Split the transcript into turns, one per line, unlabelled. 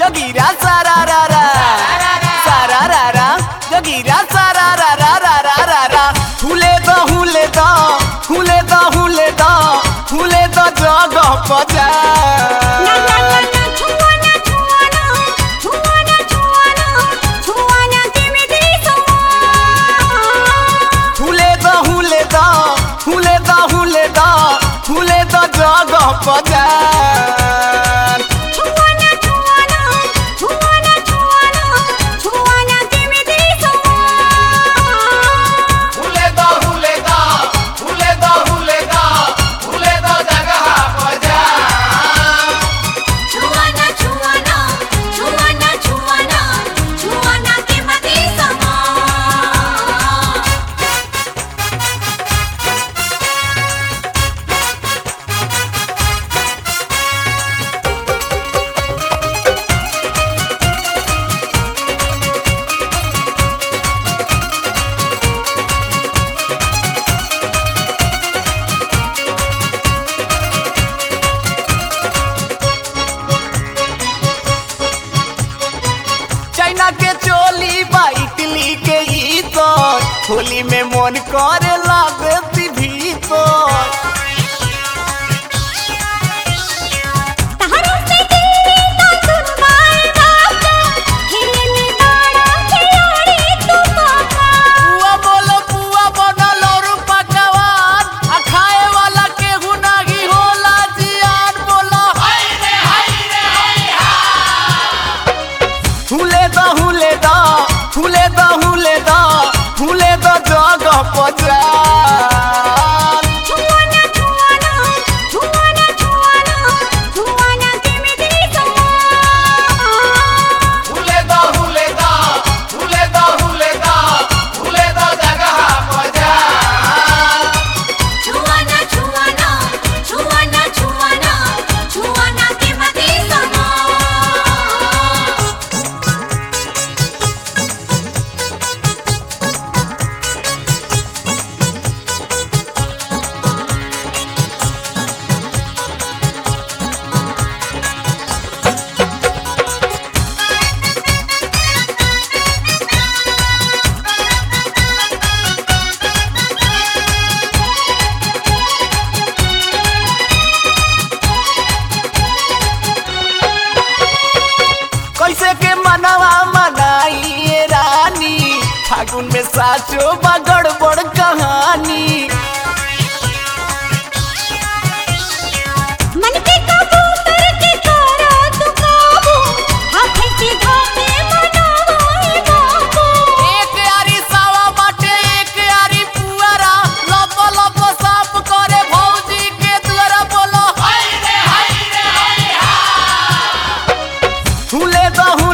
जगीरा सारा रा रा सारा रा रा जगीरा सारा रा रा रा रा रा रा हुले द हुले द हुले द हुले द हुले द जगह पजा
ना ना ना ना छुआना छुआना छुआना छुआना छुआना give me this one
हुले द हुले द हुले द हुले द हुले द जगह पजा
छुआना छुआना छुआना छुआना छुआना give me this one
हुले द हुले द हुले द हुले द हुले द जगह पजा
छुआना छुआना छुआना छुआना छुआना give me this one
China के चोली बा इटली के ई तो होली में मन करे लागती भीतर
तहरा से तेरी तो सुन मार बाजा खेलने वाला खिलाड़ी तू पापा
पुआ बोलो पुआ बनल और पकवान आ खाए वाला केहू नाही होला जियान बोलो हाय रे हाय रे हाय हुले द हुले द हुले द हुले द हुले द जगह पजा
छुआना छुआना छुआना छुआना छुआना give me this one
हुले द हुले द हुले द हुले द हुले द जगह पजा
छुआना छुआना छुआना छुआना छुआना give me this one
कैसे के मनवा मनाइए रानी फागुन में साचो बा गड़बड़ कहानी
मन के कबूतर के करा तू काबू हाथ से धाके मनावाए बाबू
एक आरी सावा बाटे एक आरी पुआरा लप लप साफ करे भौजी के द्वारा बोलो हाय रे हाय रे हाय हुले द